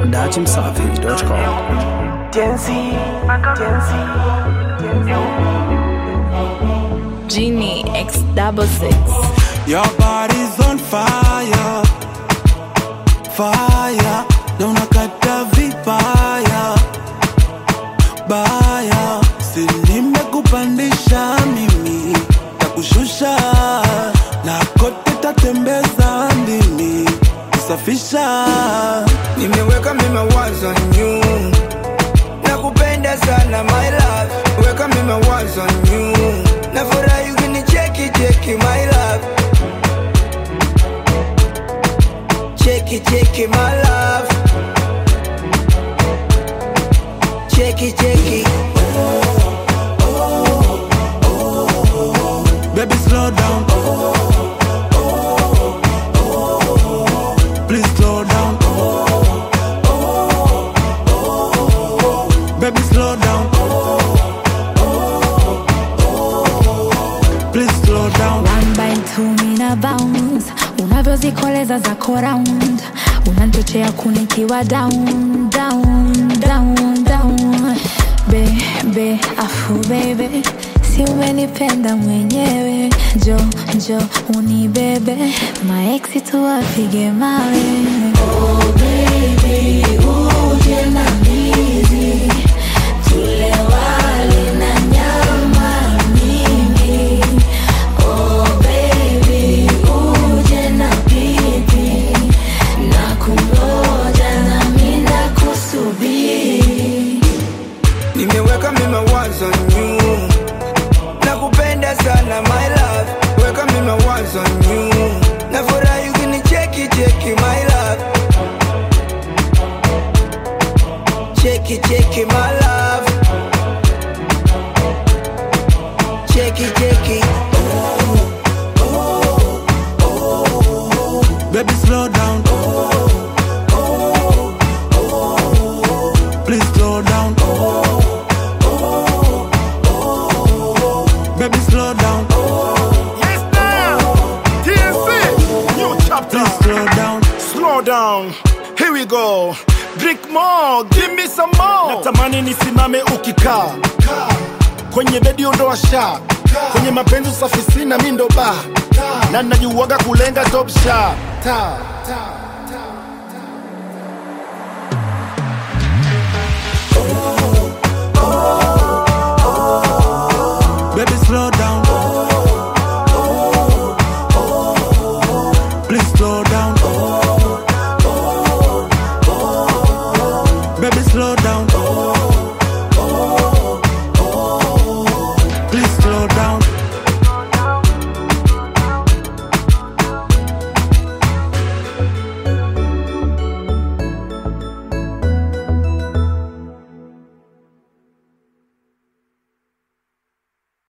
dachimsafi.com. Genie X double six. Your body's on fire, fire. Na unakata vibaya, baya. Si nimekupandisha mimi, takushusha na kote tatembeza ndimi, kusafisha. Nimeweka mima wazo new Nakupenda sana my love Weka mima wazo new Nafurahi ukinicheki cheki my love Cheki cheki my love Cheki cheki Baby, slow down. Please slow down. Baby, slow down. Please slow down. One by two mina bounce unavyozikoleza zako round unanchochea kunikiwa down down down down bebe afu bebe si umenipenda mwenyewe njo njo unibebe maeksi tuwapige mawe oh, baby, uje na ndizi tule wali na nyama mingi Oh baby, uje na pipi na kungoja na mina kusubiri. Nimeweka mima wazo new Nakupenda sana my love Weka mima wazo new Nafurahi ukinicheki cheki my love Cheki cheki my love Cheki cheki Baby, slow down. Please slow down. Baby, slow down. Yes, now. TNC. New chapter. Please slow down. Slow down. Here we go. Drink more. Give me some more. Natamani nisimame ukikaa kwenye bedi ondoa sha kwenye mapenzi usafi sina mi ndo ba na najuaga kulenga top sha ta, ta.